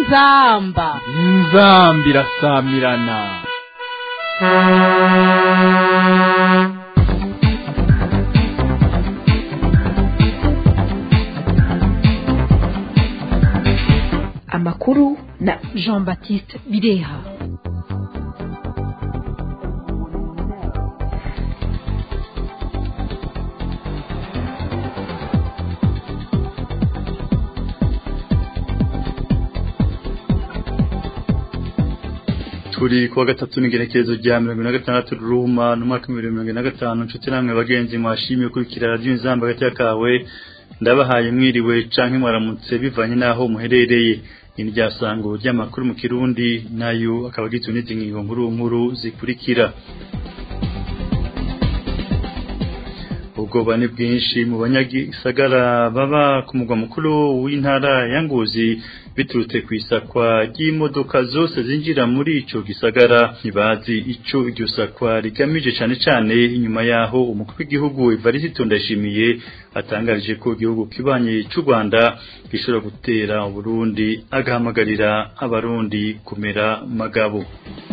inzamba inzamba irasamirana amakuru na jean baptiste bireha turi kuwa gatatu n'igerekezo rya mirongo ine na gatandatu ruruma n'umwaka w'ibihumbi mirongo ine na gatanu nshuti namwe bagenzi mwashimiye kurikira radiyo inzamba hagati y'akawe ndabahaye mwiriwe canke mwaramutse bivanye n'aho muherereye ini ryasango ry'amakuru mu kirundi nayo akaba agizwe n'izi ngingo nkuru nkuru zikurikira ubwoba ni bwinshi mu banyagisagara baba ku mugwa mukuru w'intara ya Ngozi biturutse ku isakwa ry'imodoka zose zinjira muri ico gisagara ntibazi ico iryo sakwa rigamije cane cane inyuma yaho umukuru w'igihugu Evariste Ndayishimiye atangarije ko igihugu kibanye c'u Rwanda gishobora gutera Burundi agahamagarira abarundi kumera magabo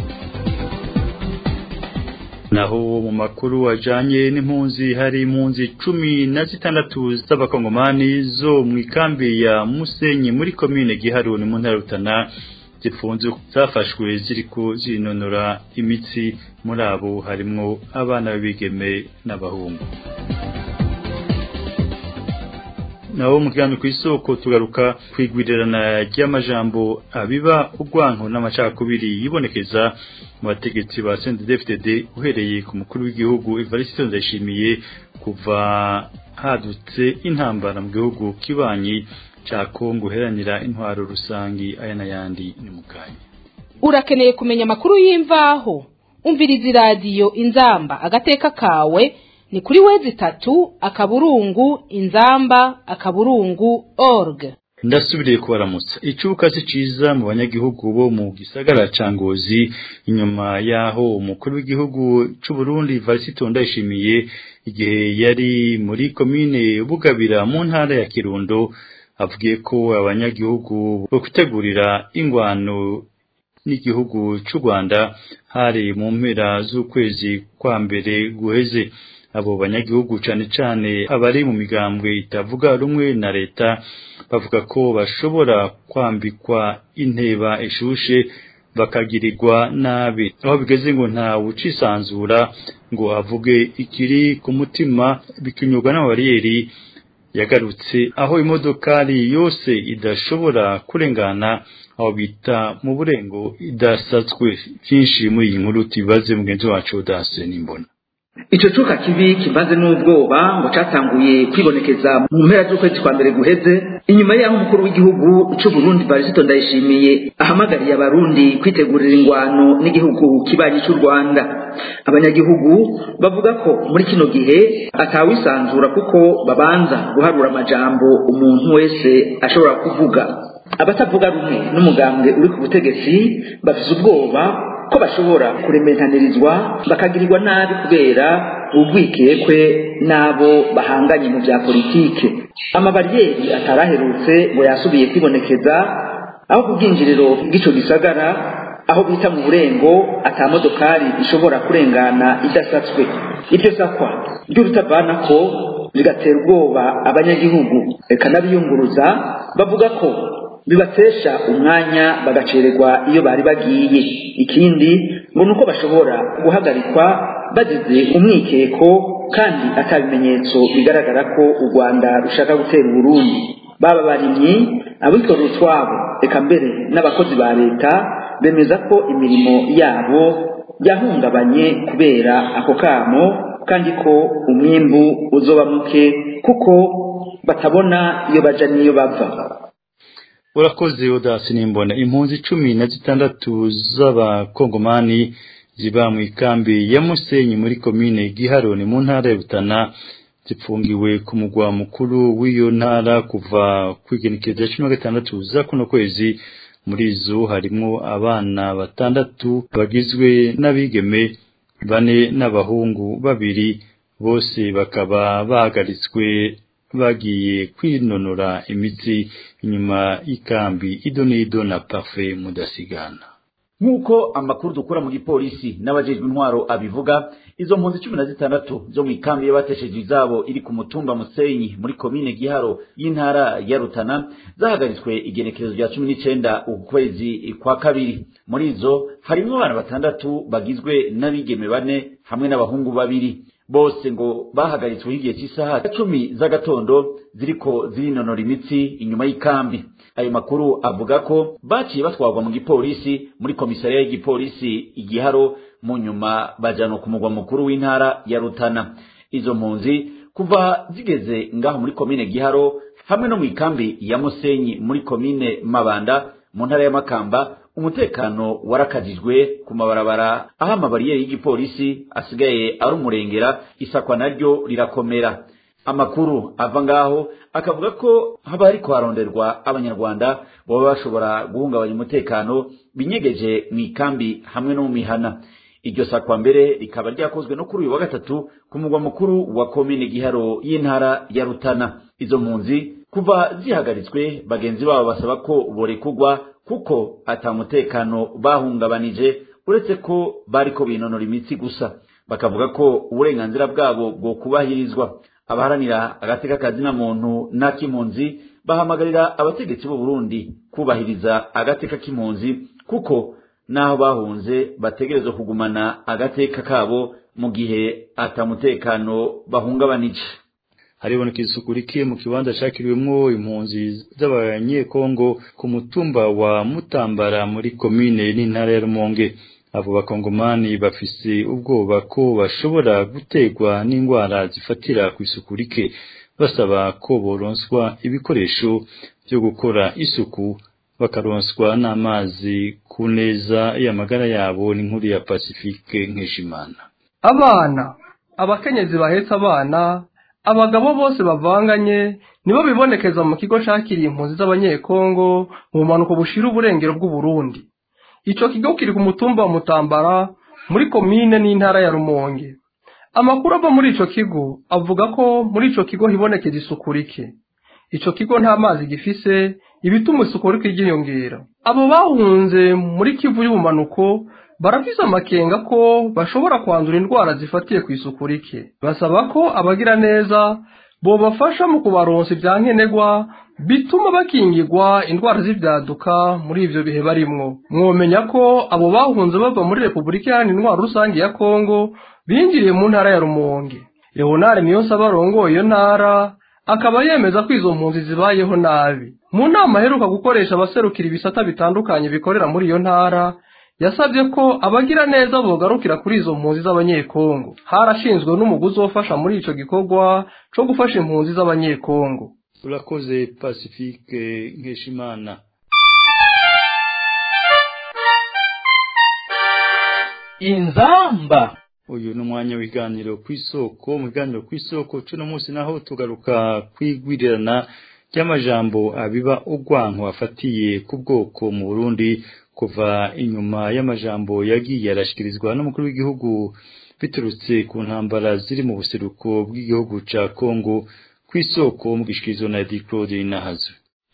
naho mu makuru ajanye n'impunzi hari impunzi cumi na zitandatu z'abakongomani zo mu ikambi ya Musenyi muri komine Giharuni mu ntara Rutana zifunze zafashwe ziriko zinonora imitsi muri abo harimwo abana b'ibigeme n'abahungu naho mu kiganiro kw'isoko tugaruka kwigwirirana ry'amajambo abiba urwanko n'amacakubiri yibonekeza mu bategetsi ba CNDD-FDD uhereye ku mukuru w'igihugu Evariste Ndayishimiye kuva hadutse intambara mu gihugu kibanyi ca Kongo heranira intwaro rusangi aya n'ayandi ni mukanya urakeneye kumenya amakuru y'imvaho umviriza iradiyo inzamba agateka kawe ni kuri wezi itatu akaburungu inzamba akaburungu org ndasubiriye kubaramutsa icuka si ciza mu banyagihugu bo mu gisagara ca Ngozi inyuma yaho umukuru w'igihugu c'u Burundi Varisito Ndayishimiye igihe yari muri komine Bugabira mu ntara ya Kirundo avugiye ko abanyagihugu bo kwitegurira ingwano n'igihugu c'u Rwanda hari mu mpera z'ukwezi kwa mbere guheze abo banyagihugu cane cane abari mu migambwe itavuga rumwe na leta bavuga ko bashobora kwambikwa inteba ishushe bakagirirwa nabi aho bigeze ngo nta wucisanzura ngo avuge ikiri ku mutima bikinyurwa n'amabariyeri yagarutse aho imodokari yose idashobora kurengana aho bita mu burengo idasatswe byinshi muri iyi nkuru tubibaze mugenzi wacu dase n'imbona ico cuka kibi kivanze n'ubwoba ngo catanguye kwibonekeza mu mpera z'ukwezi kwa mbere guheze inyuma y'aho umukuru w'igihugu c'u Burundi Varisito Ndayishimiye ahamagariye abarundi kwitegurira ingwano n'igihugu kibanyi c'u Rwanda abanyagihugu bavuga ko muri kino gihe atawisanzura kuko babanza guharura amajambo umuntu wese ashobora kuvuga abatavuga rumwe n'umugambwe uri ku butegetsi bafise ubwoba ko bashobora kurementanirizwa bakagirirwa nabi kubera urwikekwe n'abo bahanganye mu bya politike amabariyeri ataraherutse ngo yasubiye kwibonekeza aho ku bwinjiriro bw'ico gisagara aho bita mu burengo atamodokari ishobora kurengana idasatswe iryo sakwa ry'urutavanako rigatera ubwoba abanyagihugu reka n'abiyunguruza bavuga ko bibatesha umwanya bagacererwa iyo bari bagiye ikindi ngo nuko bashobora guhagarikwa bagize umwikeko kandi atabimenyetso bigaragara ko u Rwanda rushaka gutera Burundi baba barimyi abikorera utwabo reka mbere n'abakozi ba leta bemeza ko imirimo yabo yahungabanye kubera ako kamo kandi ko umwimbu uzoba muke kuko batabona iyo baja n'iyo bava urakoze udasi nimbona impunzi cumi na zitandatu z'abakongomani ziba mu ikambi ya Musenyi muri komine Giharoni mu ntara ya Rutana zipfungiwe ku mugwa mukuru w'iyo ntara kuva kwigenekereza cumi na gatandatu za kuno kwezi muri zo harimo abana batandatu bagizwe n'abigeme bane n'abahungu babiri bose bakaba bahagaritswe bagiye kwinonora imitsi inyuma y'ikambi idonido na parfe mudasigana nk'uko amakuru dukura mu gipolisi n'abajejwe intwaro abivuga izo mpunzi cumi na zitandatu zo mu ikambi y'abatesheje izabo iri ku mutumba musenyi muri komine giharo y'intara ya rutana zahagaritswe igenekerezo rya cumi n'icenda ukwezi kwa kabiri muri izo harimwo abana batandatu bagizwe n'abigeme bane hamwe n'abahungu babiri bose ngo bahagaritswe igihe cy'isaha cumi z'agatondo ziriko zirinonora imitsi inyuma y'ikambi ayo makuru avuga ko baciye batwarwa mu gipolisi muri komisariya y'igipolisi igiharo mu nyuma bajyanwa ku mugwa mukuru w'intara ya rutana izo mpunzi kuva zigeze ngaho muri komine giharo hamwe no mu ikambi ya musenyi muri komine mabanda mu ntara ya makamba umutekano warakajijwe ku mabarabara aho amabariyeri y'igipolisi asigaye ari umurengera isakwa naryo rirakomera amakuru ava ngaho akavuga ko haba hariko haronderwa abanyarwanda baba bashobora guhungabanya umutekano binyegeje mu ikambi hamwe no mu mihana iryo sakwa mbere rikaba ryakozwe no kuri uyu wa gatatu ku mugwa mukuru wa komine giharo y'intara ya rutana izo mpunzi kuva zihagaritswe bagenzi babo basaba ko borekugwa kuko ata mutekano bahungabanije uretse ko bariko binonora imitsi gusa bakavuga ko uburenganzira bwabo bwo kubahirizwa abaharanira agateka kazina muntu n'ak'impunzi bahamagarira abategetsi b'u Burundi kubahiriza agateka k'impunzi kuko naho bahunze bategerezwa kugumana agateka kabo mu gihe atamutekano bahungabanije hariboneka isuku rike mu kibanza cakiriwemwo impunzi z'abanyekongo ku mutumba wa Mutambara muri komine n'intara ya Rumonge abo bakongomani bafise ubwoba ko bashobora gutegwa n'indwara zifatira ku isuku rike basaba ko boronswa ibikoresho byo gukora isuku bakaronswa n'amazi ku neza y'amagara yabo n'inkuru ya Pacifique Nkeshimana abana abakenyezi bahetse abana abagabo bose bavanganye nibo bibonekeza mu kigo cakiriye impunzi z'abanyekongo mu bumanuko bushira uburengero bw'uburundi ico kigo kiri ku mutumba wa mutambara muri komine n'intara ya rumonge amakuru ava muri ico kigo avuga ko muri ico kigo hibonekeza isuku rike ico kigo nta mazi gifise ibituma isuku rike ryiyongera abo bahunze muri kivu y'ubumanuko barafise amakenga ko bashobora kwandura indwara zifatiye ku isuku rike basaba ko abagira neza bobafasha mu kubaronsa ibyankenerwa bituma bakingirwa indwara z'ibyaduka muri ivyo bihe barimwo mwomenya ko abo bahunze bava muri repubulika iharanira intwaro rusange ya kongo binjiriye mu ntara ya rumonge leonard niyonsaba arongoye iyo ntara akaba yemeza ko izo mpunzi zibayeho nabi mu nama aheruka gukoresha abaserukira ibisata bitandukanye bikorera muri iyo ntara yasabye ko abagira neza bogarukira kuri izo mpunzi z'abanyekongo harashinzwe n'umuguzi wofasha muri ico gikorwa co gufasha impunzi z'abanyekongo urakoze pacifique nkeshimana inzamba uyu ni umwanya w'ibiganiro ku isoko mu biganiro ku isoko cuno munsi naho tugaruka kwigwirirana ry'amajambo abiba urwanko afatiye ku bwoko mu burundi kuva inyuma y'amajambo yagiye arashikirizwa n'umukuru w'igihugu biturutse ku ntambara ziri mu buseruko bw'igihugu ca Kongo ku isoko mu gishikirizo na Edi Claude Nahazo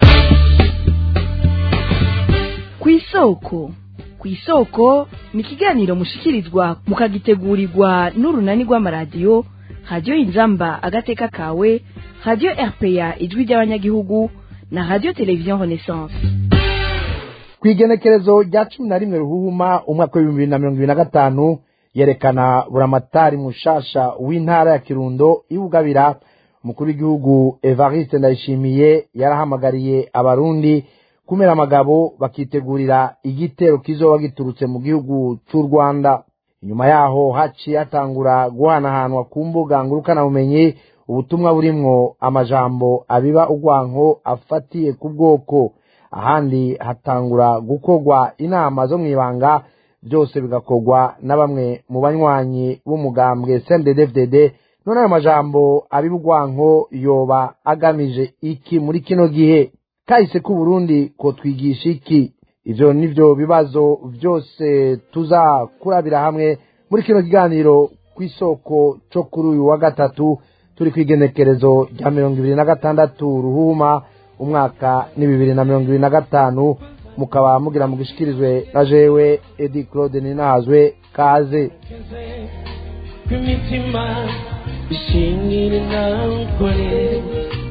ku isoko ku isoko ni ikiganiro mushikirizwa mukagitegurirwa n'urunani rw'amaradiyo radiyo inzamba agateka kawe radiyo rpa ijwi ry'abanyagihugu na radiyo televiziyo renaissance ku igenekerezo rya cumi na rimwe ruhuhuma umwaka w'ibihumbi bibiri na mirongo ibiri na gatanu yerekana buramatari mushasha w'intara ya kirundo iwugabira umukuru w'igihugu evariste ndayishimiye yarahamagariye abarundi kumera amagabo bakitegurira igitero kizoba giturutse mu gihugu cy'u rwanda inyuma yaho haciye hatangura guhanahanwa ku mbuga ngurukanabumenyi ubutumwa burimwo amajambo abiba urwanko afatiye ku bwoko ahandi hatangura gukorwa inama zo mu ibanga byose bigakorwa na bamwe mu banywanyi b'umugambwe cndddfdd none ayo majambo abiba urwanko yoba agamije iki muri kino gihe kahise k'uburundi ko twigisha iki ivyo nivyo bibazo byose tuza kurabira hamwe muri kino kiganiro ku isoko cyo kuri uyu wa gatatu turi ku igenekerezo rya mirongo ibiri na gatandatu ruhuma umwaka ni bibiri na mirongo ibiri na gatanu mukaba mugira mu gishikirizwe na jewe edi claude ninahazwe kaze kw'imitima ishimire nawe ukore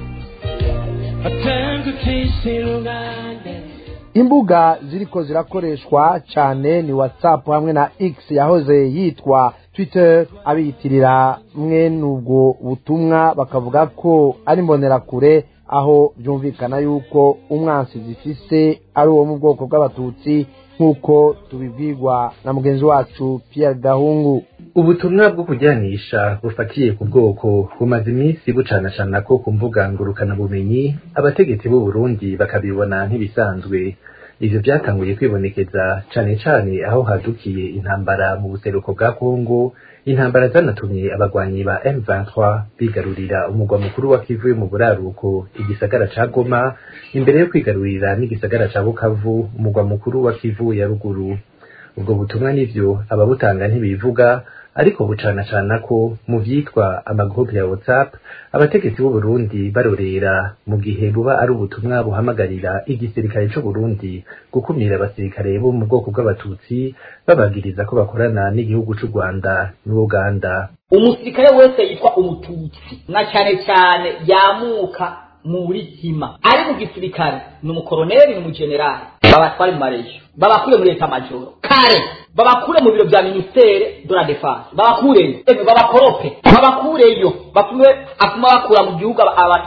atandukishe rubanda imbuga ziriko zirakoreshwa cyane ni whatsapp hamwe na x yahoze yitwa twitter abiyitirira mwene ubwo butumwa bakavuga ko ari imbonerakure aho byumvikana yuko umwansi zifise ari uwo mu bwoko bw'abatutsi nk'uko tubibwirwa na mugenzi wacu pierre gahungu ubutumwa bwo kujyanisha bufatiye ku bwoko bumaze iminsi bucanacana ko ku mbuga ngurukanabumenyi abategetsi b'u Burundi bakabibona nk'ibisanzwe ivyo byatanguye kwibonekeza cane cane aho hadukiye intambara mu buseruko bwa Kongo intambara zanatumye abagwanyi ba M23 bigarurira umugwa mukuru wa Kivu yo mu buraruko igisagara ca Goma imbere yo kwigarurira n'igisagara ca Bukavu umugwa mukuru wa Kivu ya ruguru ubwo butumwa nivyo ababutanga ntibivuga ariko bucanacana ko mu vyitwa amagroupe ya WhatsApp abategetsi b'u Burundi barorera mu gihe buba ari ubutumwa buhamagarira igisirikare c'u Burundi gukumira abasirikare bo mu bwoko bw'abatutsi babagiriza ko bakorana n'igihugu c'u Rwanda n'Uganda umusirikare wese yitwa umututsi na cyane cyane yamuka muri hima ari mu gisirikare ni umukoroneri ni umujenerali babatware mu marejo babakure muri leta majoro kare babakure mu biro bya ministere de la defense babakureyo eme babakorope babakureyo batume atuma bakura mu gihugu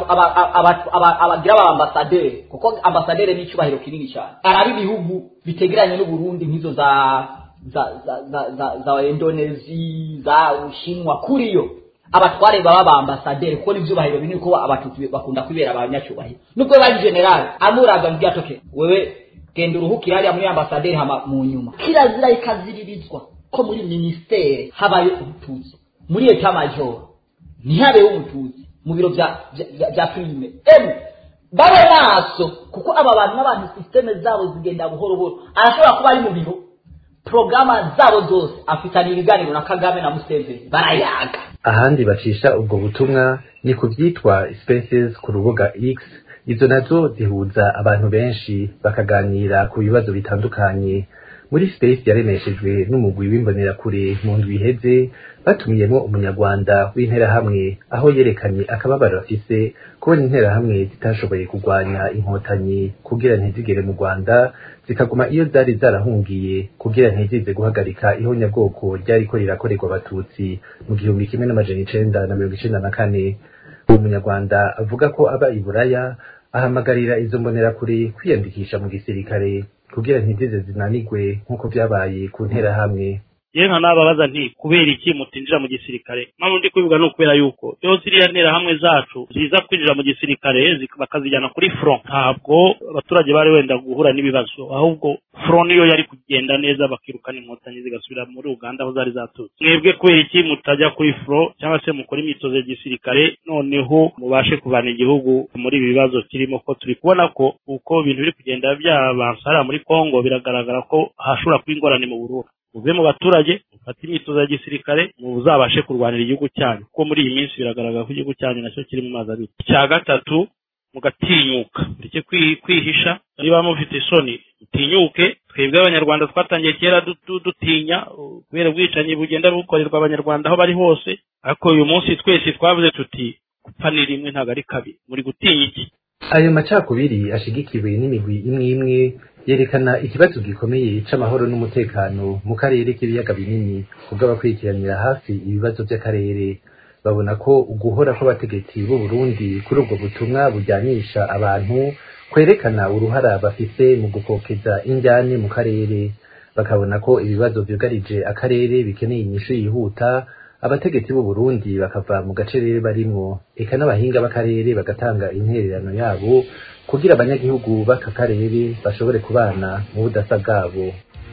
abagira aba ambasaderi kuko ambasaderi ni icyubahiro kinini cyane arabi ibihugu bitegeranye n'u Burundi nk'izo za za za za za, za Indonesi za Ushinwa kuriyo abatware baba ba ambasaderi kuko n'ivyubahiro binini ko abatutsi bakunda kwibera abanyacyubahiro nubwo bari general amuraga mbya toke wewe genda uruhukira hariya muri ambasaderi hama mu nyuma kirazira ikaziririzwa ko muri ministere habayo umututsi muri eta majoro ntihabeho umututsi mu biro bya bya prime emu babe maso kuko aba bantu n'abantu systeme zabo zigenda buhoro buhoro arashobora kuba ari mu biro programa zabo zose afitanye ibiganiro na kagame na museveni barayaga ahandi bacisha ubwo butumwa ni ku byitwa spaces ku rubuga x izo nazo zihuza abantu benshi bakaganira ku bibazo bitandukanye muri space yaremeshejwe n'umugwi w'imbonerakure mu ndwi iheze batumiyemo umunyarwanda w'interahamwe aho yerekanye akababaro afise kubona interahamwe zitashoboye kurwanya inkotanyi kugira ntizigere mu rwanda zikaguma iyo zari zarahungiye kugira ntizize guhagarika ihonyabwoko ryariko rirakorerwa abatutsi mu gihumbi kimwe n'amajana icenda na mirongo icenda na kane uwo munyarwanda avuga ko aba i buraya ahamagarira izo mbonerakure kwiyandikisha mu gisirikare kugira ntizize zinanigwe nk'uko vyabaye ku nterahamwe yewe nka nababaza nti kubera iki mutinjira mu gisirikare mpamvu ndi kubivuga ni ukubera yuko iyo ziriya nterahamwe zacu ziza kwinjira mu gisirikare bakazijyana kuri front ntabwo abaturage bari wenda guhura n'ibibazo ahubwo front niyo yari kugenda neza bakirukana inkotanyi zigasubira muri uganda aho zari zaturutse mwebwe kubera iki mutajya kuri front cyangwa se mukora imyitozo ya gisirikare noneho mubashe kuvana igihugu muri ibi bibazo kirimo ko turi kubona ko uko ibintu biri kugenda byabansa hariya muri congo biragaragara ko hashobora kuba ingorane mu burundi muve mu baturage mufate imyitozo ya gisirikare muzabashe kurwanira igihugu cyanyu kuko muri iyi minsi biragaragara ko igihugu cyanyu nacyo kiri mu mazi abiri icya gatatu mugatinyuka mureke kwihisha niba mufite isoni mutinyuke twebwe abanyarwanda twatangiye kera dutinya kubera ubwicanyi bugenda bukorerwa abanyarwanda aho bari hose ariko uyu munsi twese twavuze tuti gupfa ni rimwe ntabwo ari kabiri muri gutinya iki ayo macakubiri ashigikiwe n'imigwi imwe imwe yerekana ikibazo gikomeye c'amahoro n'umutekano mu karere k'ibiyaga binini kubw'abakurikiranira hafi ibibazo by'akarere babona ko uguhora kw'abategetsi b'u Burundi kuri ubwo butumwa bujyanisha abantu kwerekana uruhara bafise mu gukokeza injyane mu karere bakabona ko ibibazo vyugarije akarere bikeneye inyishu yihuta abategetsi b'u Burundi bakava mu gacerere barimwo eka n'abahinga b'akarere bagatanga intererano yabo kugira abanyagihugu b'aka karere bashobore kubana mu budasa bwabo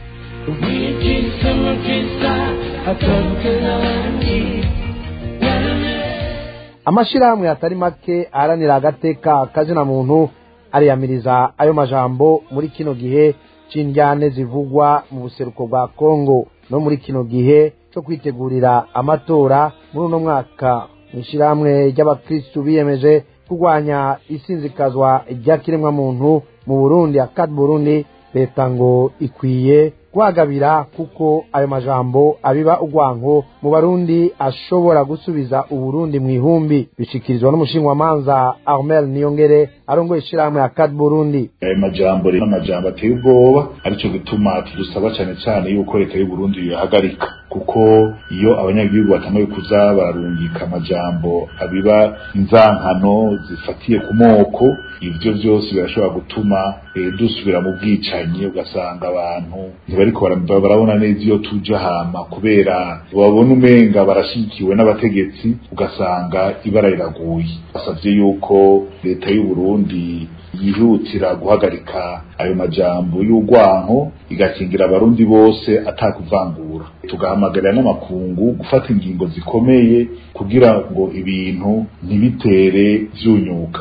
amashirahamwe atari make aharanira agateka kazina muntu ariyamiriza ayo majambo muri kino gihe c'indyane zivugwa mu buseruko bwa kongo no muri kino gihe co kwitegurira amatora muri uno mwaka mu ishyirahamwe ry'abakirisitu biyemeje kurwanya isinzikazwa ry'akiremwamuntu mu burundi akadi burundi leta ngo ikwiye guhagabira kuko ayo majambo abiba urwanko mu barundi ashobora gusubiza uburundi mu ihumbi bishikirizwa n'umushinwamanza armel niyongere arongoye ishyirahamwe ya kad burundi ayo majambo rero n'amajambo ateye ubwoba aricyo gituma tudusaba cyane cyane yuko leta y'uburundi yahagarika kuko iyo abanyagihugu batanguye kuza bararungika amajambo abiba inzankano zifatiye ku moko ivyo vyose birashobora gutuma eh, dusubira mu bwicanyi ugasanga abantu ntibariko bara- barabona neza iyo tuja hama kubera babona umenga barashigikiwe n'abategetsi ugasanga ibara riraguye basavye yuko leta y'uburundi yihutira guhagarika ayo majambo y'urwanko igakingira abarundi bose atakuvangura tugahamagarira n'amakungu gufata ingingo zikomeye kugira ngo ibintu ntibitere vyunyuka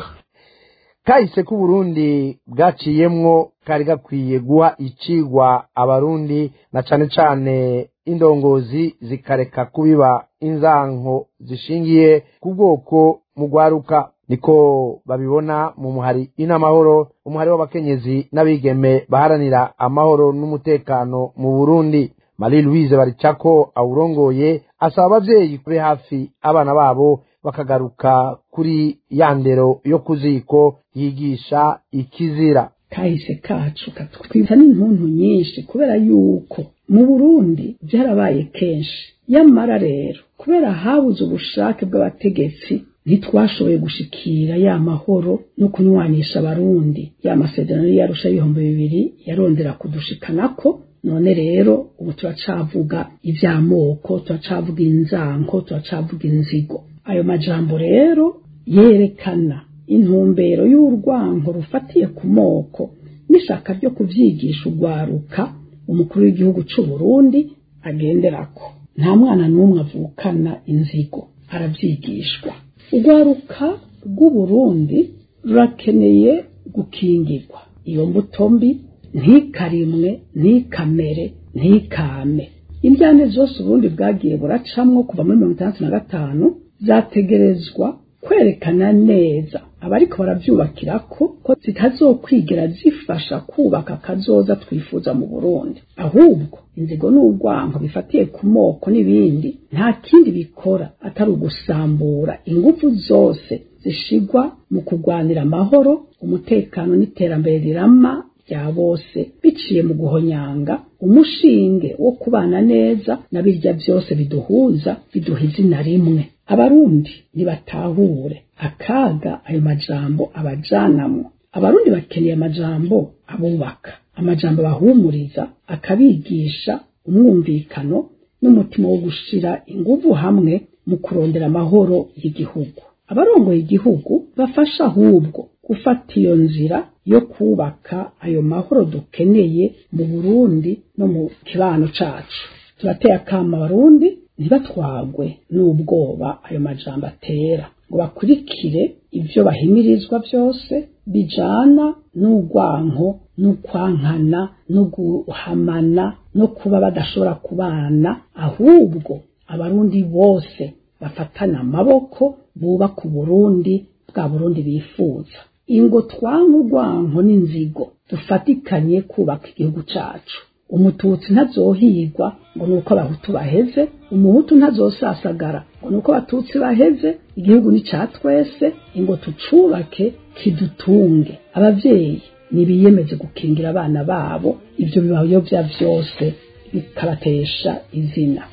kahise k'uburundi bwaciyemwo kari gakwiye guha icigwa abarundi na cane cane indongozi zikareka kubiba inzanko zishingiye ku bwoko mu rwaruka niko babibona mu muhari inamahoro umuhari w'abakenyezi n'abigeme baharanira amahoro n'umutekano mu burundi marie louise baricako awurongoye asaba abavyeyi kube hafi abana babo bakagaruka kuri ya ndero yo ku ziko yigisha ikizira kahise kacu katwita n'intuntu nyinshi kubera yuko mu burundi byarabaye kenshi yamara rero kubera habuze ubushake bw'abategetsi ntitwashoboye gushikira ya mahoro no kunywanisha abarundi ya masezerano yarusha ibihumbi bibiri yarondera kudushikanako none rero ubu turacavuga ivy'amoko turacavuga inzanko turacavuga inzigo ayo majambo rero yerekana intumbero y'urwango rufatiye ku moko n'ishaka ryo kuvyigisha urwaruka umukuru w'igihugu c'u Burundi agenderako nta mwana n'umwe avukana inzigo aravyigishwa urwaruka rw'uburundi rurakeneye gukingirwa iyo mbuto mbi ntikarimwe ntikamere ntikame indyane zose uburundi bwagiye buracamwo kuva muri mirongo itandatu na gatanu zategerezwa kwerekana neza abariko baravyubakirako ko zitazokwigera zifasha kubaka kazoza twifuza mu Burundi ahubwo inzigo n'urwanko bifatiye ku moko n'ibindi nta kindi bikora atari ugusambura ingufu zose zishigwa mu kurwanira amahoro umutekano n'iterambere rirama rya bose biciye mu guhonyanga umushinge wo kubana neza na birya byose biduhuza biduha izina rimwe abarundi ntibatahure akaga ayo majambo abajanamwo abarundi bakeneye amajambo abubaka amajambo bahumuriza akabigisha umwumvikano n'umutima wo gushira inguvu hamwe mu kurondera amahoro y'igihugu abarongoye igihugu bafasha ahubwo gufata iyo nzira yo kubaka ayo mahoro dukeneye mu Burundi no mu kibano cacu turateye akama abarundi ntibatwagwe n'ubwoba ayo majambo atera ngo bakurikire ivyo bahimirizwa byose bijana n'urwanko n'ukwankana no guhamana no kuba badashobora kubana ahubwo abarundi bose bafatana amaboko bubaka uburundi bwa burundi bifuza ingo twanka urwanko n'inzigo dufatikanye kubaka igihugu cacu umututsi ntazohigwa ngo nuko abahutu baheze umuhutu ntazosasagara ngo nuko abatutsi baheze igihugu ni ca twese ingo tucubake kidutunge abavyeyi nibiyemeze gukingira abana babo ivyo bibayobya vyose bikabatesha izina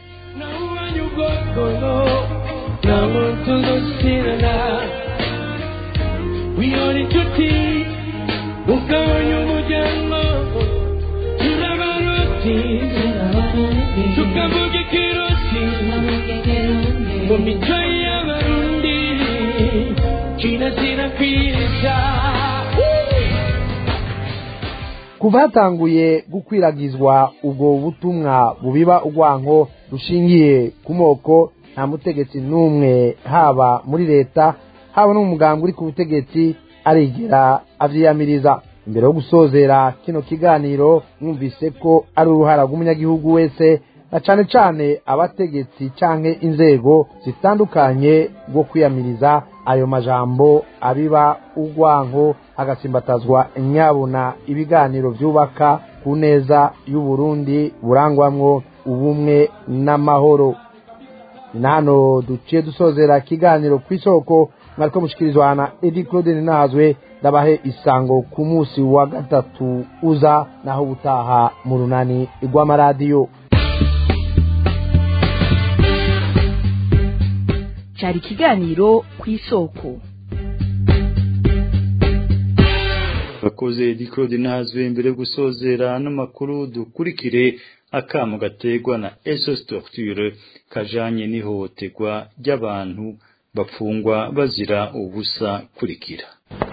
wiyora inshuti ugabanya umuryango turabaruti tukavuga ikiruti mu mico y'abarundi kirazira kwiza kuva hatanguye gukwiragizwa ubwo butumwa bubiba urwanko rushingiye ku moko nta mutegetsi n'umwe haba muri leta haba no mu muganga uri ku butegetsi arigera avyiyamiriza imbere yo gusozera kino kiganiro mwumvise ko ari uruhara rw'umunyagihugu wese na cane cane abategetsi canke inzego zitandukanye bwo kwiyamiriza ayo majambo abiba urwanko hagasimbatazwa nyabuna ibiganiro vyubaka ku neza y'uburundi burangwamwo ubumwe n'amahoro ni na hano duciye dusozera ikiganiro ku isoko mwariko mushikirizwa na edi claude ninazwe ndabahe isango ku munsi wa gatatu uza naho ubutaha mu runani rw'amaradiyo cyari ikiganiro ku isoko bakoze edi claude ninazwe mbere yo gusozera n'amakuru dukurikire akamu gategwa na esos torture kajanye n'ihohoterwa ry'abantu bapfungwa bazira ubusa kurikira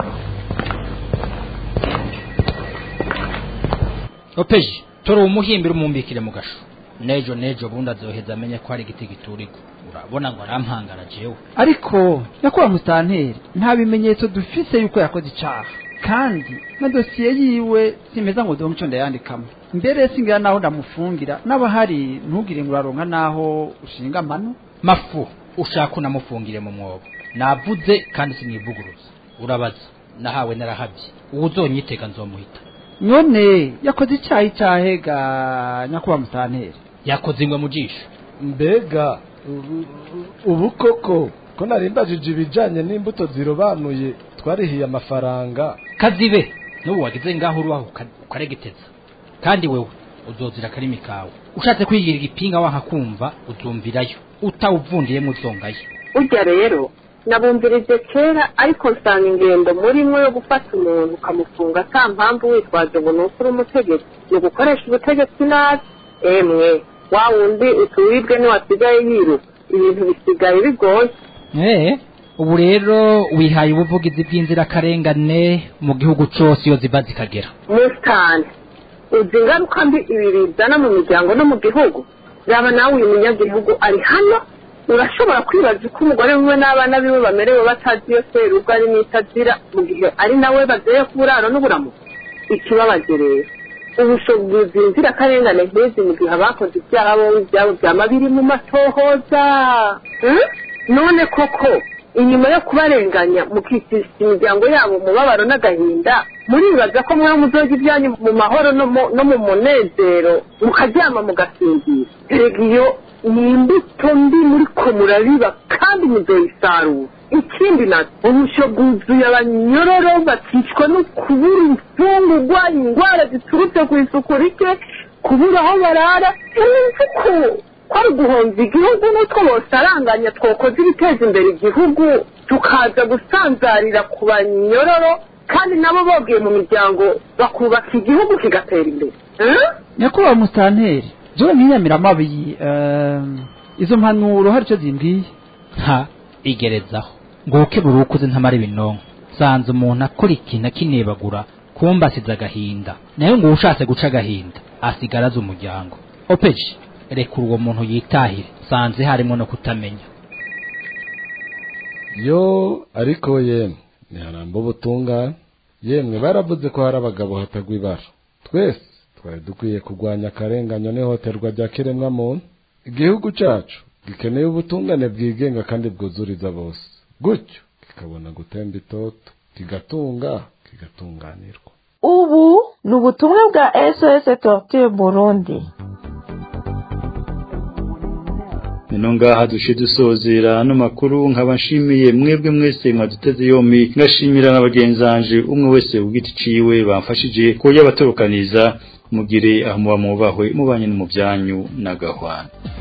opeji tora umuhimbira umumbikire mu gasho nejo nejo bundi azoheza amenye ko hari igiti giturika urabona ngo arampangara jewe ariko nyakubahwa musitanteri nta bimenyetso dufise yuko yakoze icaha kandi na dosiye yiwe simeza ngo donke ico ndayandikamo mbere singira naho ndamufungira n'abahari ntugire ngo uraronka naho ushinga amano mafu ushaka unamufungire mu mwobo navuze kandi sinivuguruza urabaza nahawe narahabye uwo uzonyiteka nzomuhita none yakoze icyaha icyahe ga nyakubahwa musitanteri yakoze ingwe mu jisho mbega ubu koko ko narimbajije ibijanye n'imbuto zirobanuye twarihiye amafaranga kazibe n'ubu wagize ngaho urubaho ukaregeteza kandi wewe uzozira akarimi kawe ushatse kwigira igipinga wanka kumva uzumvirayo utawuvundiyemo uzongayo urya rero nabumvirije kera ariko nsanga ingendo murimo yo gufata umuntu ukamufunga ata mpamvu witwaje ngo ni uko uri umutegetsi ni ugukoresha ubutegetsi nabi emwe wa wundi utuwibwe ntiwasigaye yiruka ibintu bisigaye bigoye eh ubu rero wihaye ubuvugizi bw'inzirakarengane mu gihugu cyose iyo ziva zikagera musitani uzi ingaruka mbi ibi bizana mu miryango no mu gihugu yaba nawe uyu munyagihugu ari hano urashobora kwibaza uko umugore wiwe n'abana biwe bamerewe batazi iyo serubwo ari n'itazira mu gihe ari nawe bazeye ku buraro n'uburamuko ikibabaje rero ubushobozi inzirakarengane nk'izi mu gihe abakoze ibyaha bombi ibyabo byama biri mu matohoza none koko inyuma yo kubarenganya mukikisha imiryango yabo umubabaro n'agahinda muribaza ko mwe muzoga ibyanyu mu mahoro no mu munezero mukaryama mugasinzira erega iyo ni imbuto mbi muri ko murabiba kandi muzoyisarura ikindi nacyo ubusho bwuzuye abanyororo bakicwa no kubura imfungurwa indwara ziturutse ku isuku rike kubura aho barara imvuko kwari guhomba igihugu n'utwo bosaranganya twokoze ibiteza imbere igihugu tukaza gusanzarira ku banyororo kandi nabo bogiye mu miryango bakubaka igihugu kigatera imbere nyakubahwa musitanteri jewe ntiyamira amabi izo mpanuro hari icyo zimbwiye nta igerezaho ngo ukebura ukuze ntamara ibinonko sanze umuntu akora ikintu akinebagura kumba asize agahinda nayo ngo ushatse guca agahinda asigara azi umuryango opeji rekura uwo muntu yitahire sanze harimo no kutamenya yo ariko yemwe ntiharamba ubutungane yemwe baravuze ko hari abagabo hatagwa ibara twese twari dukwiye kurwanya akarenganyo n'ihohoterwa rya kiremwamuntu igihugu cyacu gikeneye ubutungane bwigenga kandi bwuzuriza bose gutyo kikabona gutemba itoto kigatunga kigatunganirwa ubu ni ubutumwa bwa sos torture burundi Nino ngaha dushe dusozera no makuru nkaba nshimiye mwebwe mwese mwaduteze yombi ngashimira n'abagenzanje umwe wese ugiti ciwe bamfashije ko yabatorokaniza mugire aho muba mubahwe mubanye no mu byanyu na gahwana